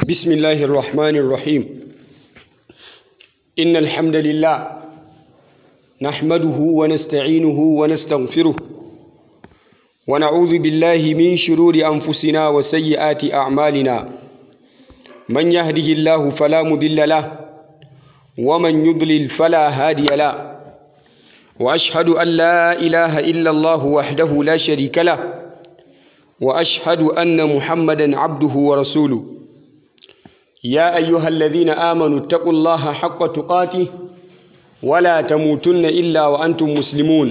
بسم الله الرحمن الرحيم إن الحمد لله نحمده ونستعينه ونستغفره ونعوذ بالله من شرور أنفسنا وسيئات أعمالنا من يهده الله فلا مضل له ومن يضلل فلا هادي له وأشهد أن لا إله إلا الله وحده لا شريك له وأشهد أن محمدا عبده ورسوله يا أيها الذين آمنوا اتقوا الله حق تقاته ولا تموتن إلا وأنتم مسلمون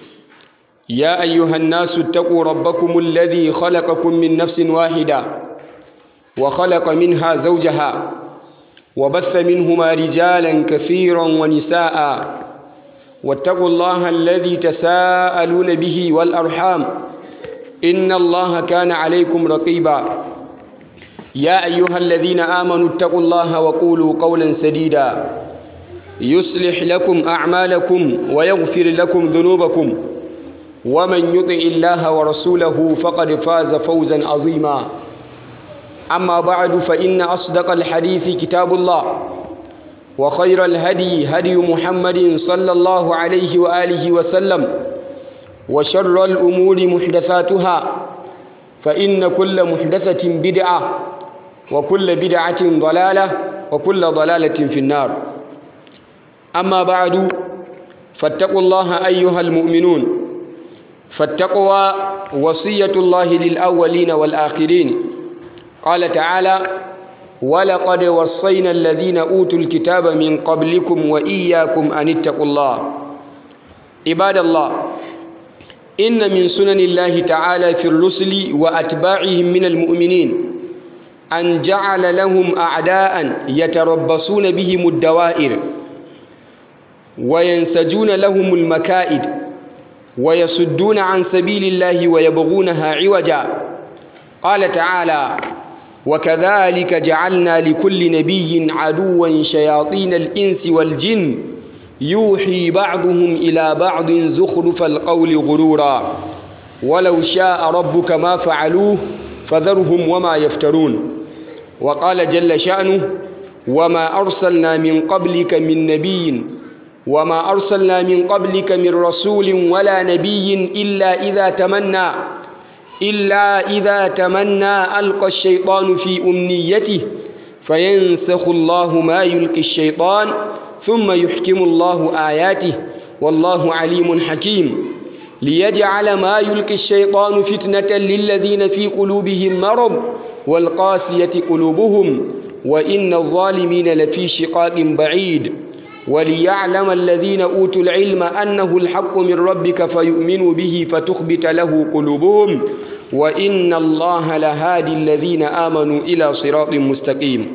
يا أيها الناس اتقوا ربكم الذي خلقكم من نفس واحدة وخلق منها زوجها وبث منهما رجالا كثيرا ونساء واتقوا الله الذي تساءلون به والأرحام إن الله كان عليكم رقيبا يا أيها الذين آمنوا اتقوا الله وقولوا قولا سديدا يصلح لكم أعمالكم ويغفر لكم ذنوبكم ومن يطع الله ورسوله فقد فاز فوزا عظيما أما بعد فإن أصدق الحديث كتاب الله وخير الهدي هدي محمد صلى الله عليه وآله وسلم وشر الأمور محدثاتها فإن كل محدثة بدعة وكل بدعة ضلالة وكل ضلالة في النار أما بعد فاتقوا الله أيها المؤمنون فالتقوى وصية الله للأولين والآخرين قال تعالى ولقد وصينا الذين أوتوا الكتاب من قبلكم وإياكم أن اتقوا الله عباد الله إن من سنن الله تعالى في الرسل وأتباعهم من المؤمنين أن جعل لهم أعداء يتربصون بهم الدوائر وينسجون لهم المكائد ويصدون عن سبيل الله ويبغونها عوجا قال تعالى وكذلك جعلنا لكل نبي عدوا شياطين الإنس والجن يوحي بعضهم إلى بعض زخرف القول غرورا ولو شاء ربك ما فعلوه فذرهم وما يفترون وقال جل شأنه وما أرسلنا من قبلك من نبي وما أرسلنا من قبلك من رسول ولا نبي إلا إذا تمنى إلا إذا تمنى ألقى الشيطان في أمنيته فينسخ الله ما يلقي الشيطان ثم يحكم الله آياته والله عليم حكيم ليجعل ما يلقي الشيطان فتنة للذين في قلوبهم مرض والقاسية قلوبهم وإن الظالمين لفي شقاق بعيد وليعلم الذين أوتوا العلم أنه الحق من ربك فيؤمنوا به فتخبت له قلوبهم وإن الله لهادي الذين آمنوا إلى صراط مستقيم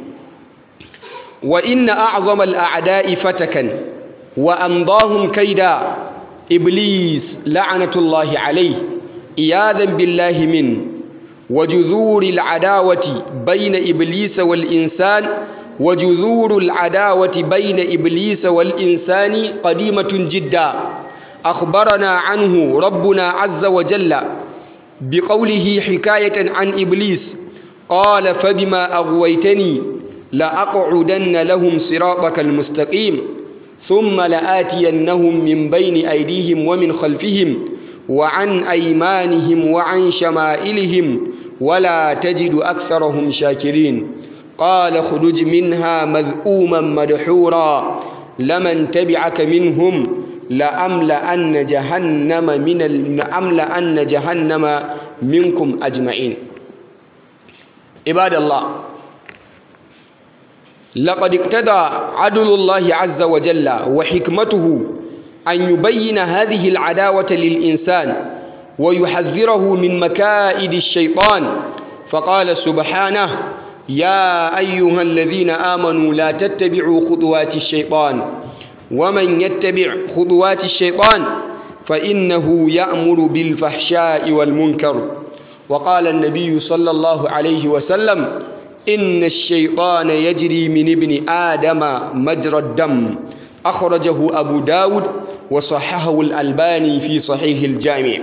وإن أعظم الأعداء فتكا وأمضاهم كيدا إبليس لعنة الله عليه إياذا بالله منه وجذور العداوة بين إبليس والإنسان وجذور العداوة بين إبليس والإنسان قديمة جدا أخبرنا عنه ربنا عز وجل بقوله حكاية عن إبليس قال فبما أغويتني لأقعدن لهم صراطك المستقيم ثم لآتينهم من بين أيديهم ومن خلفهم وعن أيمانهم وعن شمائلهم ولا تجد أكثرهم شاكرين قال اخرج منها مذءوما مدحورا لمن تبعك منهم لأملأن جهنم من لأملأن جهنم منكم أجمعين عباد الله لقد اقتضى عدل الله عز وجل وحكمته أن يبين هذه العداوة للإنسان ويحذره من مكائد الشيطان فقال سبحانه يا أيها الذين آمنوا لا تتبعوا خطوات الشيطان ومن يتبع خطوات الشيطان فإنه يأمر بالفحشاء والمنكر وقال النبي صلى الله عليه وسلم إن الشيطان يجري من ابن آدم مجرى الدم أخرجه أبو داود وصححه الألباني في صحيح الجامع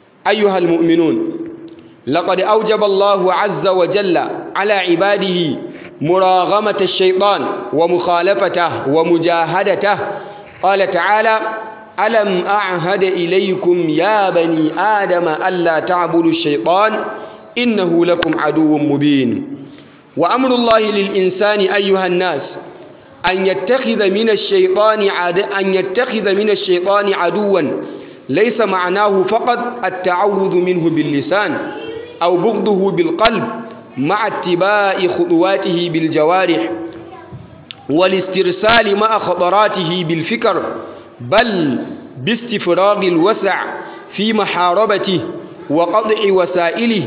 أيها المؤمنون لقد أوجب الله عز وجل على عباده مراغمة الشيطان ومخالفته ومجاهدته قال تعالى ألم أعهد إليكم يا بني آدم ألا تعبدوا الشيطان إنه لكم عدو مبين وأمر الله للإنسان أيها الناس أن يتخذ من الشيطان عد... أن يتخذ من الشيطان عدوا ليس معناه فقط التعوذ منه باللسان أو بغضه بالقلب مع اتباع خطواته بالجوارح والاسترسال مع خطراته بالفكر بل باستفراغ الوسع في محاربته وقطع وسائله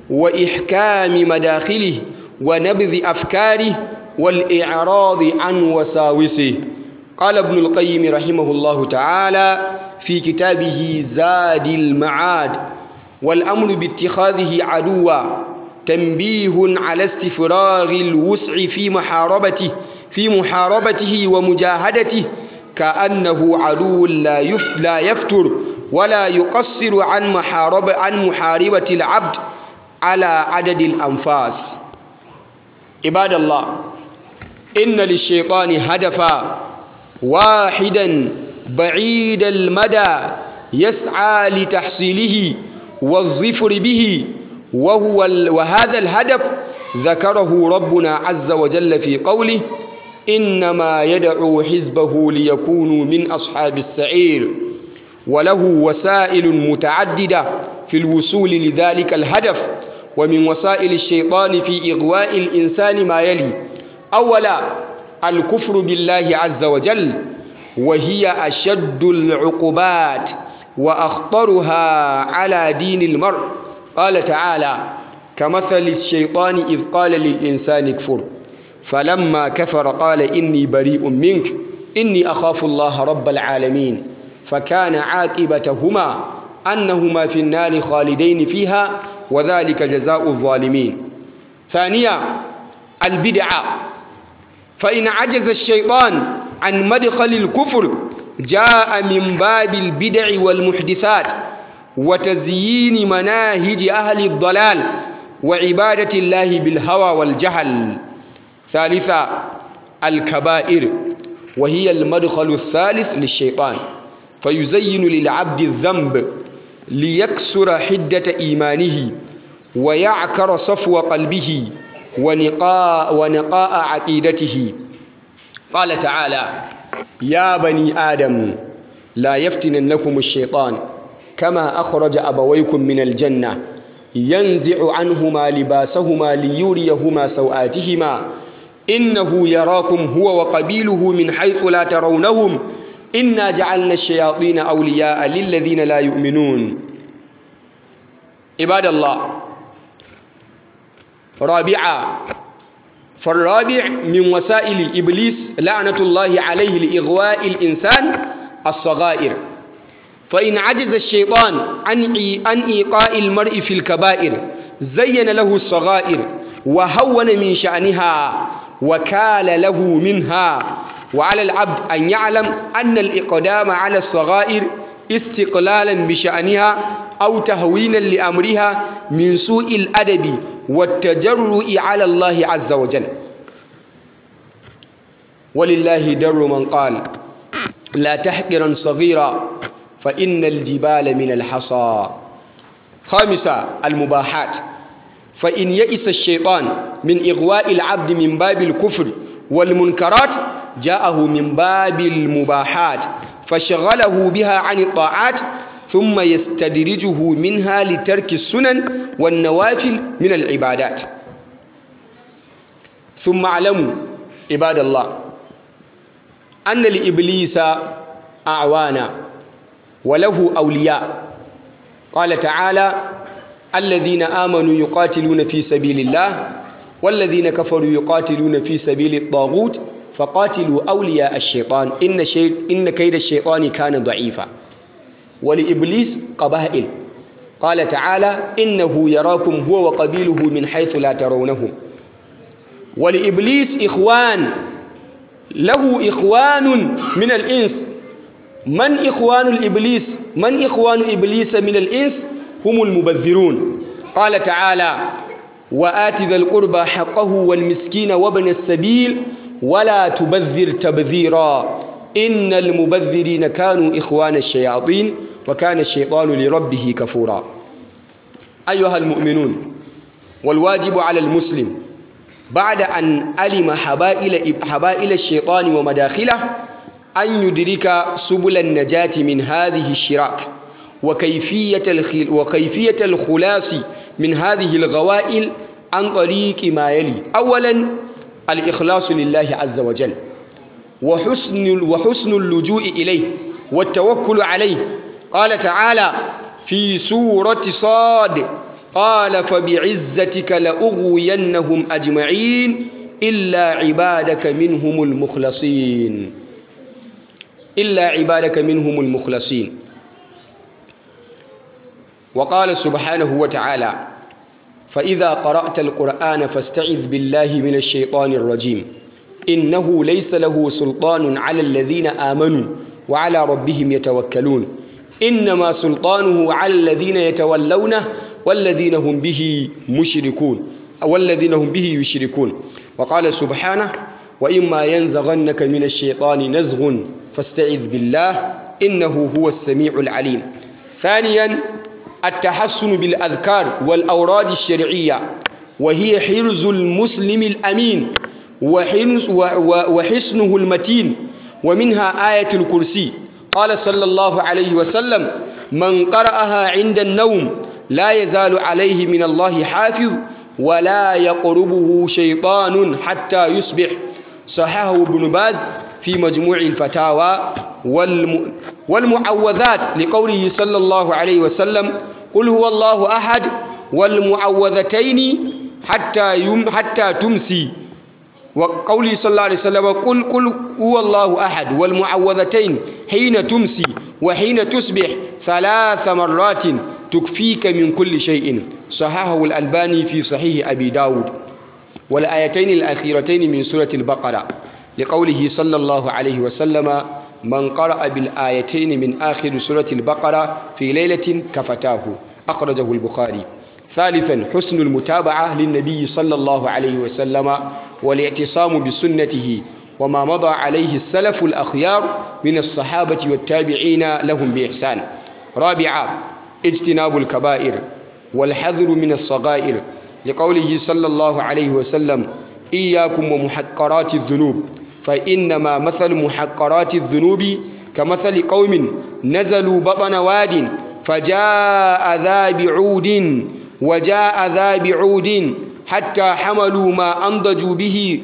وإحكام مداخله ونبذ أفكاره والإعراض عن وساوسه قال ابن القيم رحمه الله تعالى في كتابه زاد المعاد والأمر باتخاذه عدوا تنبيه على استفراغ الوسع في محاربته في محاربته ومجاهدته كأنه عدو لا لا يفتر ولا يقصر عن محاربة عن محاربة العبد على عدد الأنفاس عباد الله إن للشيطان هدفا واحدا بعيد المدى يسعى لتحصيله والظفر به وهو وهذا الهدف ذكره ربنا عز وجل في قوله إنما يدعو حزبه ليكونوا من أصحاب السعير وله وسائل متعددة في الوصول لذلك الهدف ومن وسائل الشيطان في إغواء الإنسان ما يلي أولا الكفر بالله عز وجل وهي أشد العقوبات وأخطرها على دين المرء قال تعالى كمثل الشيطان إذ قال للإنسان اكفر فلما كفر قال إني بريء منك إني أخاف الله رب العالمين فكان عاقبتهما أنهما في النار خالدين فيها وذلك جزاء الظالمين ثانيا البدعة فإن عجز الشيطان عن مدخل الكفر جاء من باب البدع والمحدثات وتزيين مناهج أهل الضلال وعبادة الله بالهوى والجهل ثالثا الكبائر وهي المدخل الثالث للشيطان فيزين للعبد الذنب ليكسر حدة إيمانه ويعكر صفو قلبه ونقاء, ونقاء عقيدته قال تعالى يا بني آدم لا يفتننكم الشيطان كما أخرج أبويكم من الجنة ينزع عنهما لباسهما ليريهما سوآتهما إنه يراكم هو وقبيله من حيث لا ترونهم إنا جعلنا الشياطين أولياء للذين لا يؤمنون عباد الله رابعا فالرابع من وسائل إبليس لعنة الله عليه لإغواء الإنسان الصغائر فإن عجز الشيطان عن عن إيقاء المرء في الكبائر زين له الصغائر وهون من شأنها وكال له منها وعلى العبد أن يعلم أن الإقدام على الصغائر استقلالا بشأنها أو تهوينا لأمرها من سوء الأدب والتجرؤ على الله عز وجل ولله در من قال لا تحقرا صغيرا فإن الجبال من الحصى خامسا المباحات فإن يئس الشيطان من إغواء العبد من باب الكفر والمنكرات جاءه من باب المباحات فشغله بها عن الطاعات ثم يستدرجه منها لترك السنن والنوافل من العبادات ثم اعلموا عباد الله أن لإبليس أعوانا وله أولياء قال تعالى الذين آمنوا يقاتلون في سبيل الله والذين كفروا يقاتلون في سبيل الطاغوت فقاتلوا أولياء الشيطان إن, شيء إن كيد الشيطان كان ضعيفا ولإبليس قبائل قال تعالى إنه يراكم هو وقبيله من حيث لا ترونهم ولإبليس إخوان له إخوان من الإنس من إخوان الإبليس من إخوان إبليس من الإنس هم المبذرون قال تعالى وآت ذا القربى حقه والمسكين وابن السبيل ولا تبذر تبذيرا إن المبذرين كانوا إخوان الشياطين وكان الشيطان لربه كفورا أيها المؤمنون والواجب على المسلم بعد أن علم حبائل, حبائل الشيطان ومداخله أن يدرك سبل النجاة من هذه الشراك وكيفية, الخل وكيفية الخلاص من هذه الغوائل عن طريق ما يلي أولا الإخلاص لله عز وجل وحسن, وحسن اللجوء إليه والتوكل عليه قال تعالى في سورة صاد قال فبعزتك لأغوينهم أجمعين إلا عبادك منهم المخلصين إلا عبادك منهم المخلصين وقال سبحانه وتعالى فإذا قرأت القرآن فاستعذ بالله من الشيطان الرجيم إنه ليس له سلطان على الذين آمنوا وعلى ربهم يتوكلون إنما سلطانه على الذين يتولونه والذين هم به مشركون والذين هم به يشركون وقال سبحانه وإما ينزغنك من الشيطان نزغ فاستعذ بالله إنه هو السميع العليم ثانيا التحسن بالأذكار والأوراد الشرعية وهي حرز المسلم الأمين وحسنه المتين ومنها آية الكرسي قال صلى الله عليه وسلم من قرأها عند النوم لا يزال عليه من الله حافظ ولا يقربه شيطان حتى يصبح صححه ابن باز في مجموع الفتاوى والم... والمعوذات لقوله صلى الله عليه وسلم قل هو الله أحد والمعوذتين حتى يم حتى تمسي وقوله صلى الله عليه وسلم قل قل هو الله أحد والمعوذتين حين تمسي وحين تصبح ثلاث مرات تكفيك من كل شيء صححه الألباني في صحيح أبي داود والآيتين الأخيرتين من سورة البقرة لقوله صلى الله عليه وسلم من قرأ بالآيتين من آخر سورة البقرة في ليلة كفتاه أخرجه البخاري ثالثا حسن المتابعة للنبي صلى الله عليه وسلم والاعتصام بسنته وما مضى عليه السلف الأخيار من الصحابة والتابعين لهم بإحسان رابعا اجتناب الكبائر والحذر من الصغائر لقوله صلى الله عليه وسلم إياكم ومحقرات الذنوب فإنما مثل محقرات الذنوب كمثل قوم نزلوا بطن واد فجاء ذا بعود وجاء ذا بعود حتى حملوا ما أنضجوا به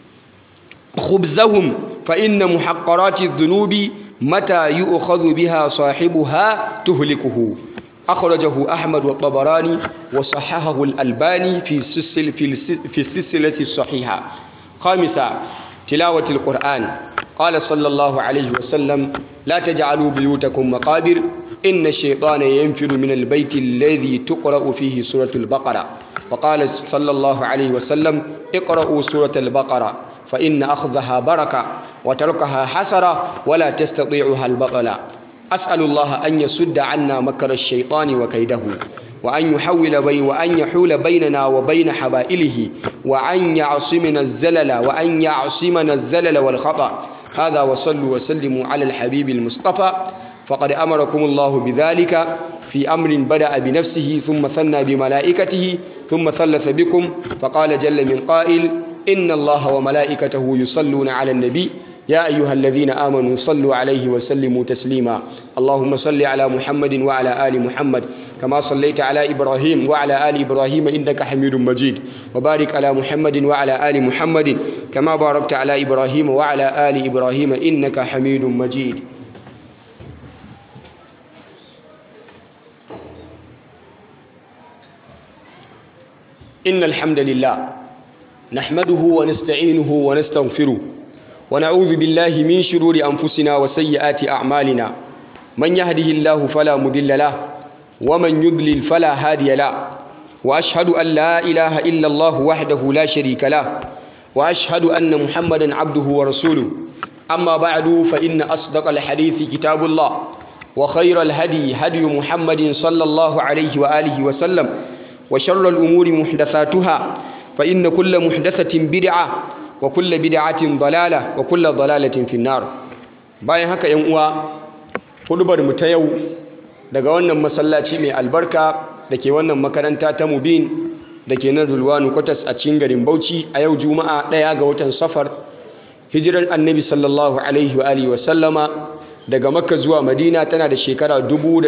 خبزهم فإن محقرات الذنوب متى يؤخذ بها صاحبها تهلكه أخرجه أحمد والطبراني وصححه الألباني في السلسلة, في السلسلة الصحيحة خامسا تلاوة القرآن قال صلى الله عليه وسلم لا تجعلوا بيوتكم مقابر إن الشيطان ينفر من البيت الذي تقرأ فيه سورة البقرة وقال صلى الله عليه وسلم اقرأوا سورة البقرة فإن أخذها بركة وتركها حسرة ولا تستطيعها البطلة أسأل الله أن يسد عنا مكر الشيطان وكيده وأن يحول بي وأن يحول بيننا وبين حبائله وأن يعصمنا الزلل وأن يعصمنا الزلل والخطأ هذا وصلوا وسلموا على الحبيب المصطفى فقد أمركم الله بذلك في أمر بدأ بنفسه ثم ثنى بملائكته ثم ثلث بكم فقال جل من قائل إن الله وملائكته يصلون على النبي يا أيها الذين آمنوا صلوا عليه وسلموا تسليما اللهم صل على محمد وعلى آل محمد كما صليت على إبراهيم وعلى آل إبراهيم إنك حميد مجيد وبارك على محمد وعلى آل محمد كما باركت على إبراهيم وعلى آل إبراهيم إنك حميد مجيد إن الحمد لله نحمده ونستعينه ونستغفره ونعوذ بالله من شرور أنفسنا وسيئات أعمالنا من يهده الله فلا مضل له ومن يضلل فلا هادي له وأشهد أن لا إله إلا الله وحده لا شريك له وأشهد أن محمدا عبده ورسوله أما بعد فإن أصدق الحديث كتاب الله وخير الهدي هدي محمد صلى الله عليه وآله وسلم وشر الأمور محدثاتها فإن كل محدثة بدعة وكل بدعة ضلالة وكل ضلالة في النار bayan haka yan uwa hudubar mu ta yau daga wannan masallaci mai albarka da ke wannan makaranta ta mubin da ke nan rulwanu kwatas a cikin garin bauchi a yau juma'a ɗaya ga watan safar hijirar annabi sallallahu alaihi wa alihi wa sallama daga makka zuwa madina tana da shekara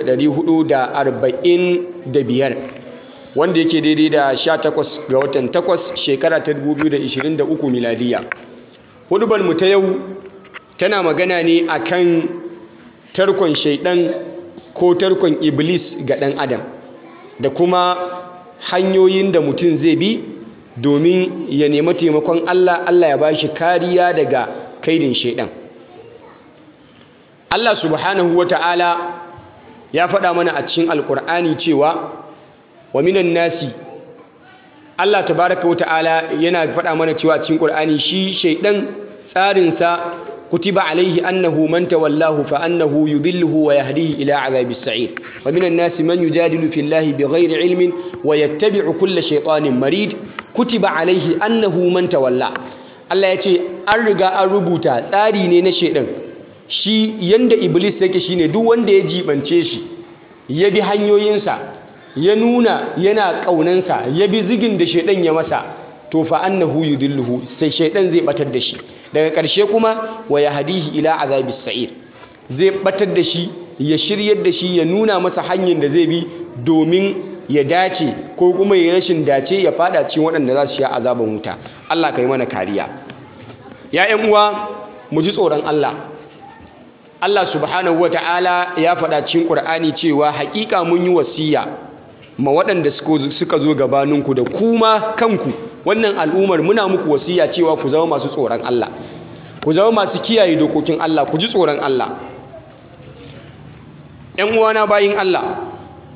445 wanda yake daidai da 18 ga watan 8 shekara ta 2023 miladiya hudubar mu ta yau tana magana ne akan tarkon shaidan ko tarkon iblis ga ɗan adam da kuma hanyoyin da mutum zai bi domin ya nemi taimakon Allah Allah ya bashi kariya daga kaidin shaidan Allah subhanahu wata'ala ya faɗa mana a cikin alkur'ani cewa wa minan nasi Allah tabaraka wata'ala yana faɗa mana cewa a cikin ƙur'ani shi shaidan tsarinsa kutiba alaihi annahu man tawallahu fa annahu yudilluhu wa yahdihi ila azabis sa'ir wa minan nasi man yujadilu fillahi bighairi ilmin wa yattabi'u kulla shaytanin marid kutiba alaihi annahu man tawalla Allah ya ce an riga an rubuta tsari ne na shaidan shi yanda iblis yake shine duk wanda ya jibance shi ya bi hanyoyinsa ya nuna yana ƙaunansa ya bi zigin da shaidan ya masa to fa annahu yudilluhu sai shaidan zai batar da shi daga ƙarshe kuma wa yahdihi ila azabis sa'ir zai batar da shi ya shiryar da shi ya nuna masa hanyar da zai bi domin ya dace ko kuma ya rashin dace ya fada cikin waɗanda za su sha azaban wuta Allah ka yi mana kariya ya ƴan uwa mu ji tsoron Allah Allah subhanahu wata'ala ya faɗa cikin Qur'ani cewa haƙiƙa mun yi wasiya ma waɗanda suka zo gabaninku da kuma kanku wannan al'ummar muna muku wasiya cewa ku zama masu tsoron Allah ku zama masu kiyaye dokokin Allah ku ji tsoron Allah ‘yan uwana bayin Allah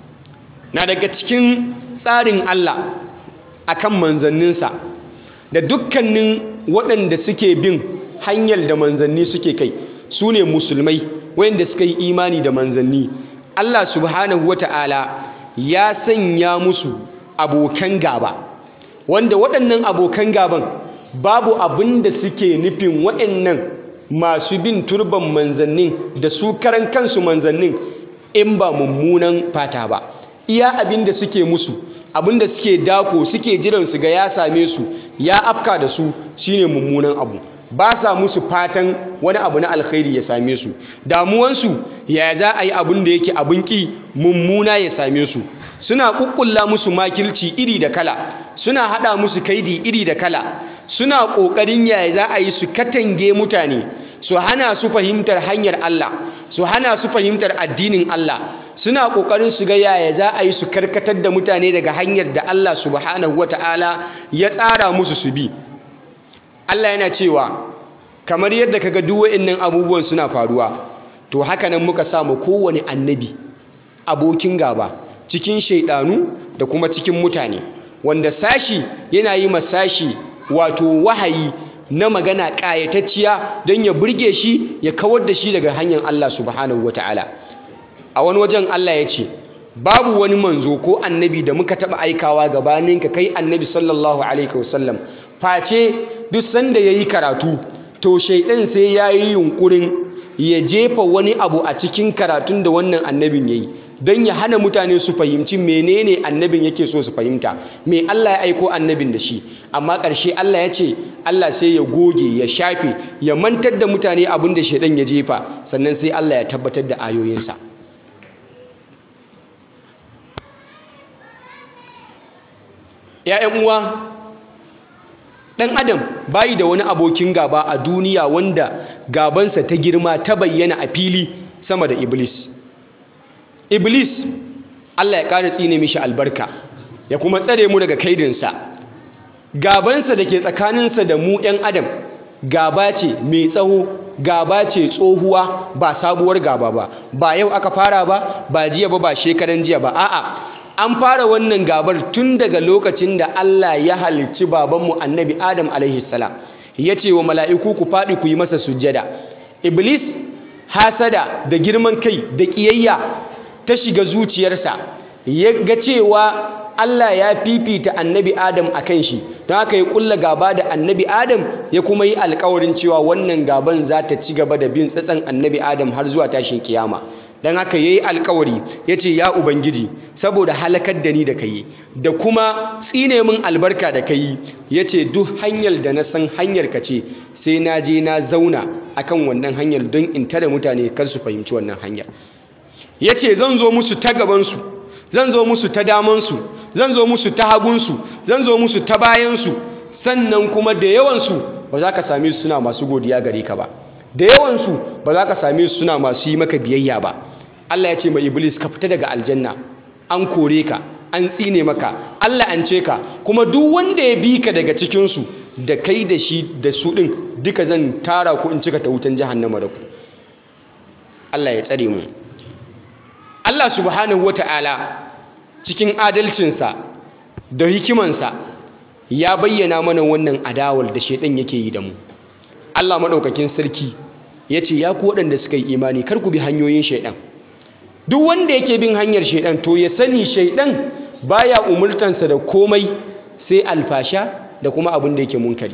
na daga cikin tsarin Allah akan manzanninsa da dukkanin waɗanda suke bin hanyar da manzanni suke kai su ne musulmai wayanda suka yi imani da manzanni Allah subhanahu wa ta'ala ya sanya musu abokan gaba wanda waɗannan abokan gaban babu abin da suke nufin waɗannan masu bin turban manzannin da su karan kansu manzannin in ba mummunan fata ba iya abin da suke musu abin da suke dako suke jiran su ga ya same su ya afka da su shine mummunan abu ba sa musu fatan wani abu na alkhairi ya same su damuwansu ya za a yi abin da yake abin ƙi mummuna ya same su suna kukkulla musu makilci iri da kala suna hada musu kaidi iri da kala suna kokarin yaya za a yi su katange mutane su hana su fahimtar hanyar Allah su hana su fahimtar addinin Allah suna kokarin su ga yaya za a yi su karkatar da mutane daga hanyar da Allah subhanahu wataala ya tsara musu su bi Allah yana cewa kamar yadda kaga duk waɗannan abubuwan suna faruwa to haka nan muka samu kowane annabi abokin gaba cikin shaidanu da kuma cikin mutane wanda sashi yana yi masashi wato wahayi na magana ƙayatacciya don ya burge shi ya kawar da shi daga hanyar Allah subhanahu wata'ala a wani wajen Allah ya ce babu wani manzo ko annabi da muka taɓa aikawa gabaninka kai annabi sallallahu alaihi wasallam face duk sanda ya yi karatu to shaidan sai ya yi yunkurin ya jefa wani abu a cikin karatun da wannan annabin ya yi don ya hana mutane su fahimci menene annabin yake so su fahimta me Allah ya aiko annabin da shi amma ƙarshe Allah ya ce Allah sai ya goge ya shafe ya mantar da mutane abin da shaidan ya jefa sannan sai Allah ya tabbatar da ayoyinsa ‘ya'yan uwa ɗan adam bayi da wani abokin gaba a duniya wanda gabansa ta girma ta bayyana a fili sama da iblis iblis Allah ya ƙara tsine mishi albarka ya kuma tsare mu daga kaidinsa gabansa da ke tsakaninsa da mu ‘yan adam gaba ce mai tsawo gaba ce tsohuwa ba sabuwar gaba ba ba yau aka fara ba ba jiya ba ba shekaran jiya ba a'a an fara wannan gabar tun daga lokacin da Allah ya halicci babanmu annabi Adam alaihi salam ya ce wa mala'iku ku faɗi ku yi masa sujjada iblis hasada da girman kai da ƙiyayya ta shiga zuciyarsa ya ga cewa Allah ya fifita annabi Adam a kan shi don haka ya kulla gaba da annabi Adam ya kuma yi alkawarin cewa wannan gaban za ta ci gaba da bin tsatsan annabi Adam har zuwa tashin kiyama don haka ya yi alkawari ya ce ya Ubangiji saboda halakar da ni da ka yi da kuma tsine min albarka da ka yi ya ce duk hanyar da na san hanyar ka ce sai na je na zauna akan wannan hanyar don in tare mutane kar su fahimci wannan hanyar ya ce zan zo musu ta gabansu zan zo musu ta damansu zan zo musu ta hagunsu zan zo musu ta bayansu sannan kuma da yawansu ba za ka same su suna masu godiya gare ka ba da yawansu ba za ka same su suna masu yi maka biyayya ba Allah ya ce mai iblis ka fita daga aljanna an kore ka an tsine maka Allah an ce ka kuma duk wanda ya bi ka daga cikinsu da kai da shi da su ɗin duka zan tara ku in cika ta wutan jahannama da ku Allah ya tsare mu Allah subhanahu wata'ala cikin adalcinsa da hikimansa ya bayyana mana wannan adawar da shaidan yake yi da mu Allah maɗaukakin sarki ya ce ya ku waɗanda suka yi imani kar ku bi hanyoyin shaidan duk wanda yake bin hanyar shaidan to ya sani shaidan baya umurtansa da komai sai alfasha da kuma abin da yake munkari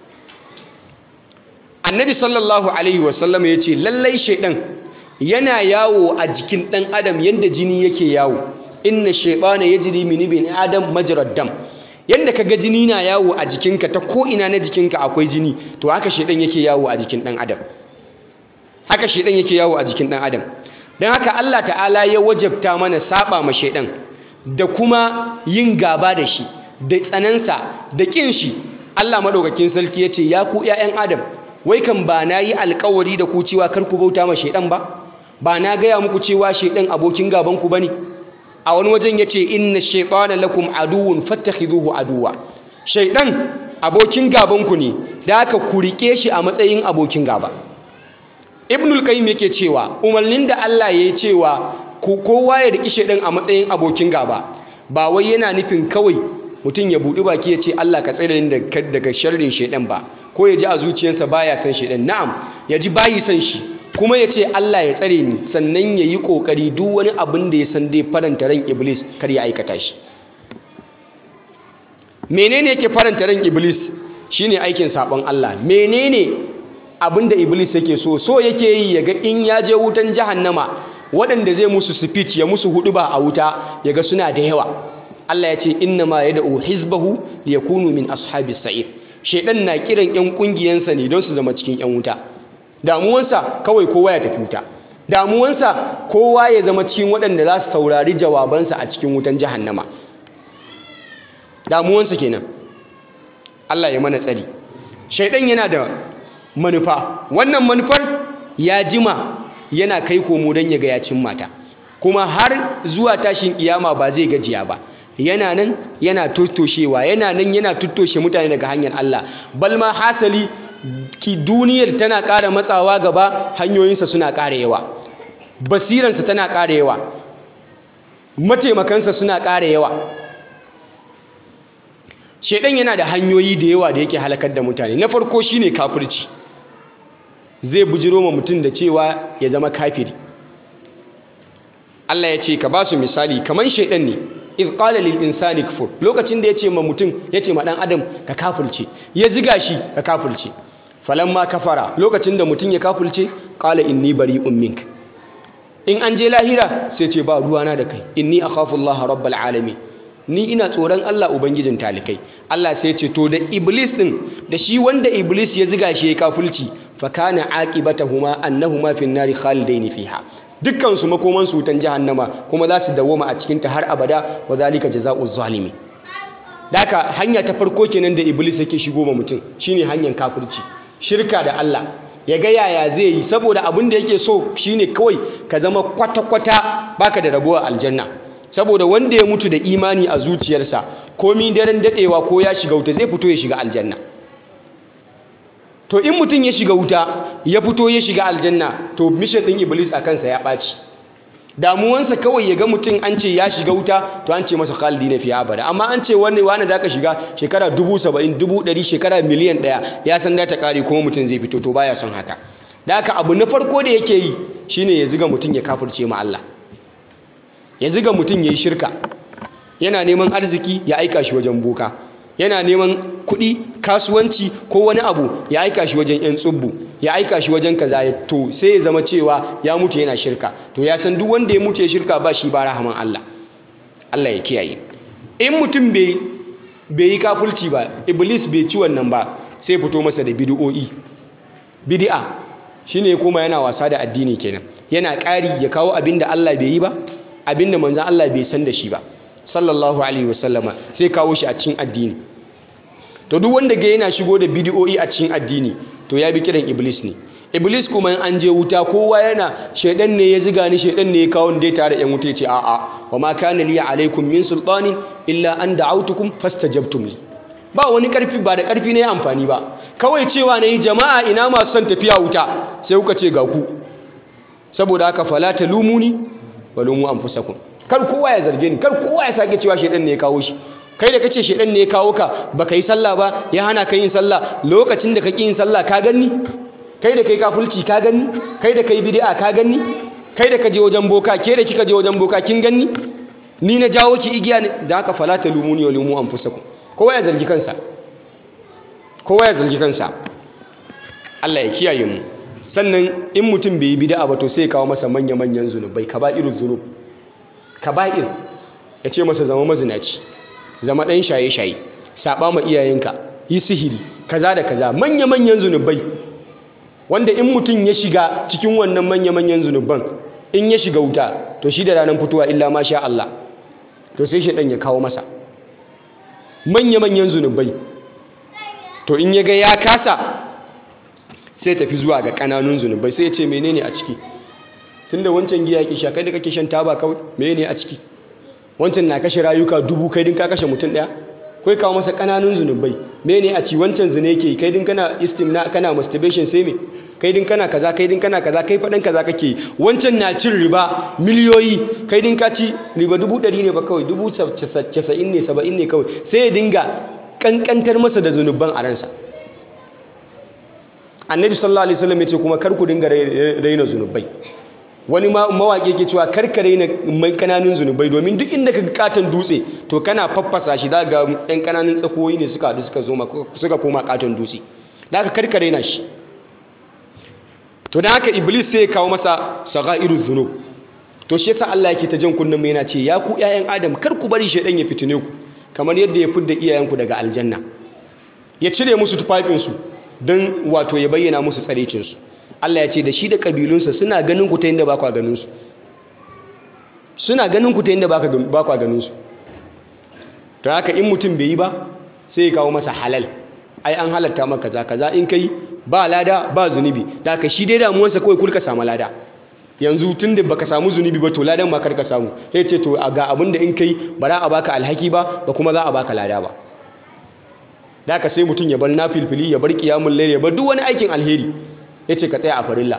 annabi sallallahu alaihi wasallam ya ce lallai shaidan yana yawo a jikin ɗan adam yadda jini yake yawo inna shaitana yajri min ibn adam majrad dam yanda kaga jini na yawo a jikinka ta ko ina na jikinka akwai jini to haka shaidan yake yawo a jikin ɗan adam haka shaidan yake yawo a jikin ɗan adam don haka Allah ta'ala ya wajabta mana saba ma shaidan da kuma yin gaba da shi da tsanansa da kin shi Allah madaukakin sarki ya ce ya ku 'ya'yan adam wai kan ba na yi alkawari da ku cewa kar ku bauta ma shaidan ba ba na gaya muku cewa shaidan abokin gabanku ba ne a wani wajen ya ce inna shaitana lakum aduwun fattakhiduhu aduwa shaidan abokin gabanku ne da aka ku rike shi a matsayin abokin gaba ibnul qayyim yake cewa umarnin da Allah ya yi cewa kowa ya riki shaidan a matsayin abokin gaba ba wai yana nufin kawai mutum ya buɗi baki ya ce Allah ka tsare ni daga sharrin shaidan ba ko ya ji a zuciyarsa baya son shaidan na'am ya ji bayi son shi kuma ya ce Allah ya tsare ni sannan ya yi ƙoƙari duk wani abin da ya san dai faranta ran iblis kar ya aikata shi menene yake faranta ran iblis shine aikin sabon Allah menene abin da iblis yake so so yake yi ya ga in ya je wutan jahannama waɗanda zai musu speech ya musu hudu ba a wuta ya ga suna da yawa Allah ya ce inna ma yad'u hizbahu liyakunu min ashabis sa'ir shedan na kiran yan kungiyansa ne don su zama cikin yan wuta damuwansa kawai kowa ya tafi wuta damuwansa kowa ya zama cikin waɗanda za su saurari jawabansa a cikin wutan jahannama damuwansa kenan Allah ya mana tsari shaidan yana da manufa wannan manufar ya jima yana kai komo don ya ga ya cin mata kuma har zuwa tashin kiyama ba zai gajiya ba yana nan yana tuttoshewa yana nan yana tuttoshe mutane daga hanyar Allah balma hasali ki duniyar tana ƙara matsawa gaba hanyoyinsa suna ƙara yawa basiransa tana ƙara yawa mataimakansa suna ƙara yawa shaidan yana da hanyoyi da yawa da yake halakar da mutane na farko shine kafirci zai bujiro ma mutum da cewa ya zama kafiri Allah ya ce ka ba su misali kamar shaidan ne iz qala lil insani kfur lokacin da yace ma mutum yace ma dan adam ka kafirce ya ziga shi ka kafirce falamma kafara lokacin da mutum ya kafirce qala inni bari'un mink in an je lahira sai ce ba ruwana da kai inni akhafu Allah rabbal alamin ni ina tsoron Allah ubangijin talikai Allah sai ce to da iblis din da shi wanda iblis ya ziga shi ya kafirci fa kana aqibatahuma annahuma fin nari khalidaini fiha dukkan su makoman su wutan jahannama kuma za su dawoma a cikin ta har abada wa zalika jazaa'u zalimi daka hanya ta farko kenan da iblis yake shigo ma mutum shine hanyar kafirci shirka da Allah ya ga yaya zai yi saboda abin da yake so shine kawai ka zama kwata-kwata baka da rabuwa aljanna saboda wanda ya mutu da imani a zuciyarsa komi daren dadewa ko ya shiga wuta zai fito ya shiga aljanna to in mutum ya shiga wuta ya fito ya shiga aljanna to mission din iblis a kansa ya ɓaci damuwansa kawai ya ga mutum an ce ya shiga wuta to an ce masa khalidi na fiye abada amma an ce wani wani da ka shiga shekara dubu saba'in dubu ɗari shekara miliyan ɗaya ya san da ta ƙare kuma mutum zai fito to baya son haka da haka abu na farko da yake yi shine ya ziga mutum ya kafirce ma Allah ya ziga mutum ya yi shirka yana neman arziki ya aika shi wajen boka yana neman kuɗi kasuwanci ko wani abu ya aika shi wajen 'yan tsubbu ya aika shi wajen kaza ya to sai ya zama cewa ya mutu yana shirka to ya san duk wanda ya mutu ya shirka ba shi ba rahaman Allah Allah ya kiyaye in mutum bai yi kafulci ba iblis bai ci wannan ba sai fito masa da bid'o'i bid'a shine kuma yana wasa da addini kenan yana ƙari ya kawo abin da Allah bai yi ba abin da manzon Allah bai san da shi ba sallallahu alaihi wasallama sai kawo shi a cikin addini to duk wanda ga yana shigo da bidiyoyi a cikin addini to ya bi kiran iblis ne iblis kuma in an je wuta kowa yana shaidan ne ya ziga ni shaidan ne ya kawo ni dai tare yan wuta ya ce a'a wa ma kana li alaikum min sultanin illa an da'awtukum fastajabtum li ba wani karfi ba da karfi ne amfani ba kawai cewa nayi jama'a ina masu son tafiya wuta sai kuka ce ga ku saboda haka fala talumuni walumu anfusakum kar kowa ya zarge ni kar kowa ya sake cewa shedan ne ya kawo shi kai da kace shedan ne ya kawo ka baka yi sallah ba ya hana ka yin sallah lokacin da kake yin sallah ka ganni kai da kai kafulci ka ganni kai da kai bid'a ka ganni kai da kaje wajen boka ke da kika je wajen boka kin ganni ni na jawo ki igiya ne da haka fala talumuni wa lumu anfusakum kowa ya zargi kansa kowa ya zargi kansa Allah ya kiyaye mu sannan in mutum bai yi bid'a ba to sai ya kawo masa manya-manyan zunubai kaba'irul zunub kaba'ir ya ce masa zama mazinaci zama ɗan shaye-shaye saɓa ma iyayenka yi sihiri kaza da kaza manya-manyan zunubai wanda in mutum ya shiga cikin wannan manya-manyan zunuban in ya shiga wuta to shi da ranar fitowa illa ma sha Allah to sai shi ɗan ya kawo masa manya-manyan zunubai to in ya ga ya kasa sai tafi zuwa ga ƙananun zunubai sai ya ce menene a ciki tunda wancan giya yake sha kai da kake shan taba kawai menene a ciki wancan na kashe rayuka dubu kai din ka kashe mutum daya kai kawo masa kananun zunubai menene a ci wancan zina yake kai din kana istimna kana masturbation sai me kai din kana kaza kai din kana kaza kai fadan kaza kake wancan na cin riba miliyoyi kai din ka ci riba dubu ɗari ne ba kawai dubu casa'in ne saba'in ne kawai sai ya dinga kankantar masa da zunuban a ransa annabi sallallahu alaihi wasallam ya ce kuma kar ku dinga raina zunubai wani mawaƙi ke cewa karkare na mai kananun zunubai domin duk inda ka katon dutse to kana faffasa shi za ga ɗan kananun tsakoyi ne suka haɗu suka zo suka koma katon dutse da aka karkare na shi to da haka iblis sai ya kawo masa sagairu zunub to shi yasa Allah yake ta jan kunnen mai yana ce ya ku ƴaƴan adam kar ku bari shaidan ya fitine ku kamar yadda ya fidda iyayenku daga aljanna ya cire musu tufafinsu don wato ya bayyana musu tsarecinsu Allah ya ce da shi da ƙabilunsa suna ganin ku ta inda ba kwa ganinsu suna ganin ku ta inda ba kwa ganinsu ta haka in mutum bai yi ba sai ya kawo masa halal ai an halatta maka kaza kaza in kai ba lada ba zunubi da haka shi dai damuwarsa kawai kulka samu lada yanzu tun da baka samu zunubi ba to ladan ma kar ka samu sai ce to ga abin da in kai ba za a baka alhaki ba ba kuma za a baka lada ba da haka sai mutum ya bar nafilfili ya bar qiyamul layl ya bar duk wani aikin alheri ya ce ka tsaya a farilla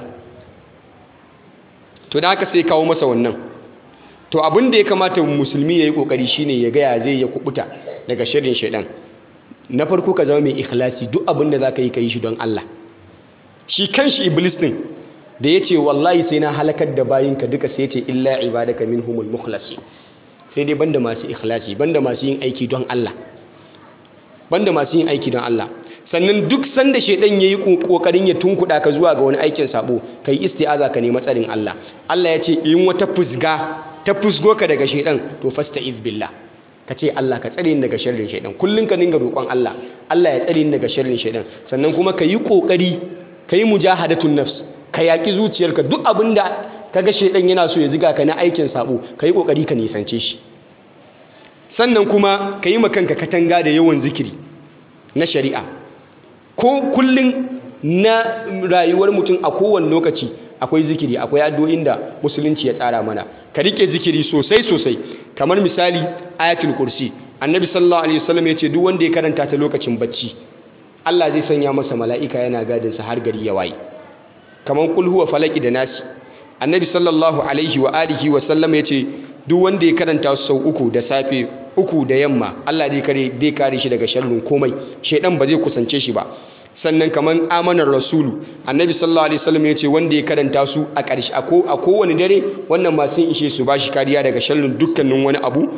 to da haka sai kawo masa wannan to abin da ya kamata musulmi ya yi ƙoƙari shine ya gaya zai ya kubuta daga shirin shaidan na farko ka zama mai ikhlasi duk abin da za ka yi ka yi shi don Allah shi kan shi iblis ɗin da ya ce wallahi sai na halakar da bayinka duka sai ya ce illa ibadaka minhumul mukhlasi sai dai banda masu ikhlasi banda masu yin aiki don Allah banda masu yin aiki don Allah sannan duk sanda shaidan yayi kokarin ya tunkuda ka zuwa ga wani aikin sabo kai isti'aza ka nemi tsarin Allah Allah ya ce in wata fusga ta fusgo ka daga shaidan to fasta'iz billah ka ce Allah ka tsare ni daga sharrin shaidan kullun ka dinga roƙon Allah Allah ya tsare ni daga sharrin shaidan sannan kuma ka yi kokari ka yi mujahadatun nafs ka yaki zuciyarka duk abinda kaga shaidan yana so ya ziga ka na aikin sabo ka yi kokari ka nisance shi sannan kuma ka yi makanka katanga da yawan zikiri na shari'a ko kullum na rayuwar mutum a kowane lokaci akwai zikiri akwai addu'o'in da musulunci ya tsara mana ka rike zikiri sosai sosai kamar misali ayatul kursi annabi sallallahu alaihi wasallam ya ce duk wanda ya karanta ta lokacin bacci Allah zai sanya masa mala'ika yana gadin sa har gari ya waye kamar kul huwa falaki da nasi annabi sallallahu alaihi wa alihi wa sallam ya ce duk wanda ya karanta sau uku da safe uku da yamma Allah zai kare zai kare shi daga sharrin komai shedan ba zai kusance shi ba sannan kaman amanar rasulu annabi sallallahu alaihi wasallam ya ce wanda ya karanta su a ƙarshe a kowane dare wannan ma sun ishe su bashi kariya daga sharrin dukkanin wani abu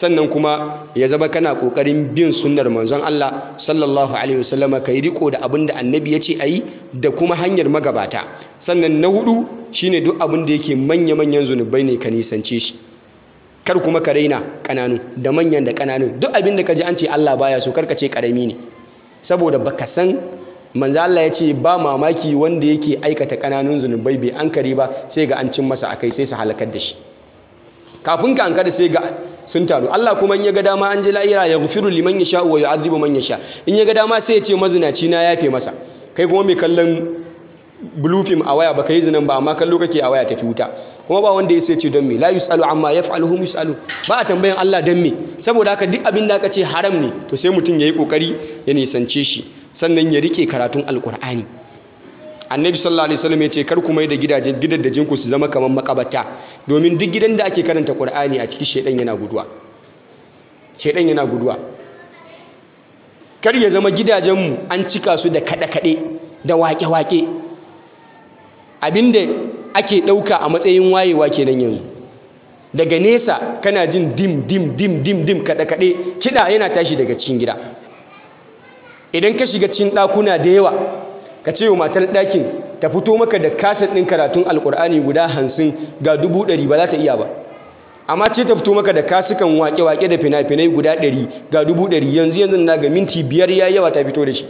sannan kuma ya zama kana kokarin bin sunnar manzon Allah sallallahu alaihi wasallama kai riko da abin da annabi ya ce ayi da kuma hanyar magabata sannan na hudu shine duk abin da yake manya manyan zunubai ne ka nisance shi kar kuma ka raina kananu da manyan da kananu duk abin da ka ji an ce Allah baya so kar ka ce karami ne saboda baka san manzo Allah ya ce ba mamaki wanda yake aikata kananun zunubai bai ankare ba sai ga an cin masa akai sai su halakar da shi kafin ka ankara sai ga sun taru Allah kuma in ya ga dama an ji la'ira ya gufiru liman yasha wa yu'adhibu man yasha in ya ga dama sai ya ce mazinaci na yafe masa kai kuma mai kallon blue film a waya baka yi zinan ba amma kallo kake a waya tafi wuta kuma ba wanda ya sai ce don me la yusalu amma yaf'alu hum yusalu ba a tambayan Allah don me saboda haka duk abin da aka ce haram ne to sai mutum yayi kokari ya nisance shi sannan ya rike karatun alkur'ani annabi sallallahu alaihi wasallam ya ce kar ku mai da gidajen gidajen ku su zama kamar makabata domin duk gidan da ake karanta qur'ani a cikin shedan yana guduwa shedan yana guduwa kar ya zama gidajen mu an cika su da kada kade da wake wake abinda ake dauka a matsayin wayewa kenan yanzu daga nesa kana jin dim dim dim dim dim kada kade kida yana tashi daga cikin gida idan ka shiga cikin ɗakuna da yawa ka ce wa matar ɗakin ta fito maka da kaset ɗin karatun alkur'ani guda hamsin ga dubu ɗari ba za ta iya ba amma ce ta fito maka da kasukan wake-wake da fina-finai guda ɗari ga dubu ɗari yanzu yanzu na ga minti biyar ya yawa ta fito da shi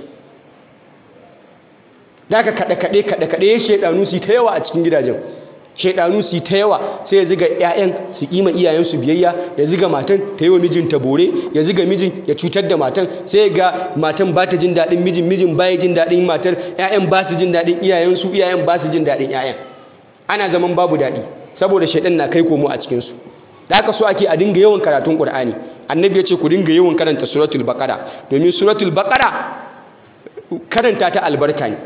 da ka kaɗe-kaɗe kaɗe-kaɗe ya shaiɗanu su ta yawa a cikin gidajen shaidanu su ta yawa sai ya ziga 'ya'yan su kima iyayensu biyayya ya ziga matan ta yi wa mijinta bore ya ziga mijin ya cutar da matan sai ga matan ba ta jin daɗin mijin mijin ba ya jin daɗin matar 'ya'yan ba su jin daɗin iyayensu iyayen ba su jin daɗin 'ya'yan ana zaman babu daɗi saboda shaidan na kai komo a cikinsu da haka so ake a dinga yawan karatun ƙur'ani annabi ya ce ku dinga yawan karanta suratul baqara domin suratul baqara karanta ta albarka ne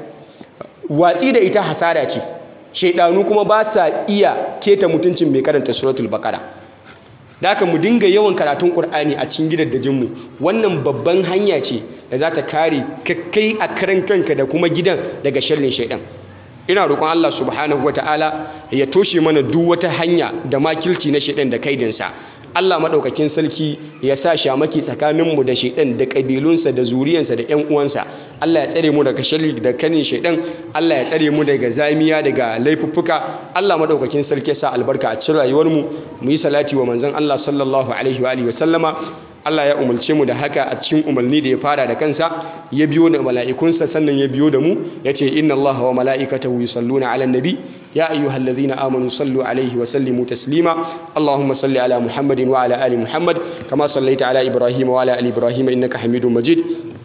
watsi da ita hasara ce shaidanu kuma ba sa iya keta mutuncin mai karanta suratul baqara da haka mu dinga yawan karatun qur'ani a cikin gidajen mu wannan babban hanya ce da za ta kare kai a karan kanka da kuma gidan daga sharrin shaidan ina roƙon Allah subhanahu wataala ya toshe mana duk wata hanya da makilci na shaidan da kaidinsa Allah maɗaukakin sarki ya sa shamaki tsakaninmu da shaidan da ƙabilunsa da zuriyansa da ‘yan uwansa Allah ya tsare mu daga sharri da kanin shaidan Allah ya tsare mu daga zamiya daga laifuffuka Allah maɗaukakin sarki ya sa albarka a cikin rayuwarmu mu yi salati wa manzon Allah sallallahu alaihi wa alihi wa sallama Allah ya umarce mu da haka a cikin umarni da ya fara da kansa ya biyo da mala'ikunsa sannan ya biyo da mu ya ce inna Allah wa mala'ikatahu yusalluna 'alan nabi ya ayyuhallazina amanu sallu 'alaihi wa sallimu taslima Allahumma salli 'ala Muhammadin wa 'ala ali Muhammad kama sallaita 'ala Ibrahim wa 'ala ali Ibrahim innaka Hamidum Majid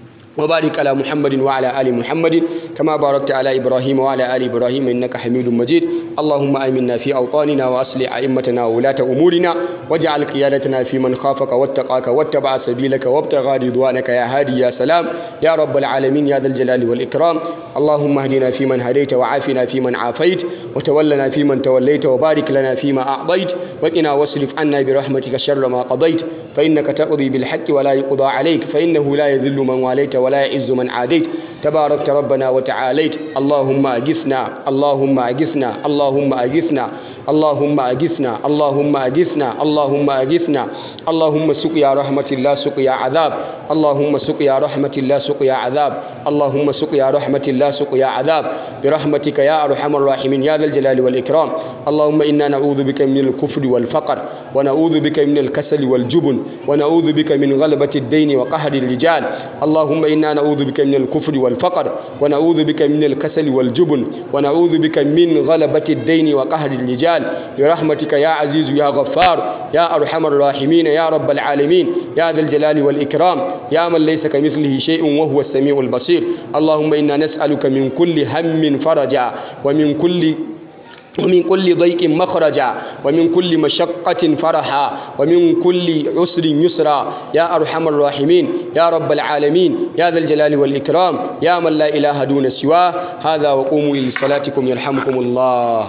وبارك على محمد وعلى آل محمد كما باركت على إبراهيم وعلى آل إبراهيم إنك حميد مجيد اللهم آمنا في أوطاننا وأصلح أئمتنا وولاة أمورنا واجعل قيادتنا في من خافك واتقاك واتبع سبيلك وابتغى رضوانك يا هادي يا سلام يا رب العالمين يا ذا الجلال والإكرام اللهم اهدنا فيمن هديت وعافنا فيمن عافيت وتولنا فيمن توليت وبارك لنا فيما أعطيت وقنا واصرف عنا برحمتك شر ما قضيت فإنك تقضي بالحق ولا يقضى عليك فإنه لا يذل من واليت ولا يعز من عاديت تباركت ربنا وتعاليت اللهم أجثنا اللهم أجثنا اللهم أجثنا اللهم أجثنا اللهم أجثنا اللهم أجثنا اللهم سقيا رحمة الله سقيا عذاب اللهم سقيا رحمة الله سقيا عذاب اللهم سقيا رحمة الله سقيا عذاب برحمتك يا أرحم الراحمين يا ذا الجلال والإكرام اللهم إنا نعوذ بك من الكفر والفقر ونعوذ بك من الكسل والجبن ونعوذ بك من غلبة الدين وقهر الرجال اللهم إنا نعوذ بك من الكفر والفقر ونعوذ بك من الكسل والجبن ونعوذ بك من غلبة الدين وقهر الرجال برحمتك يا عزيز يا غفار يا أرحم الراحمين يا رب العالمين يا ذا الجلال والإكرام يا من ليس كمثله شيء وهو السميع البصير اللهم إنا نسألك من كل هم فرجا ومن كل ومن كل ضيق مخرجا ومن كل مشقة فرحا ومن كل عسر يسرا يا أرحم الراحمين يا رب العالمين يا ذا الجلال والإكرام يا من لا إله دون سواه هذا وقوموا لصلاتكم يرحمكم الله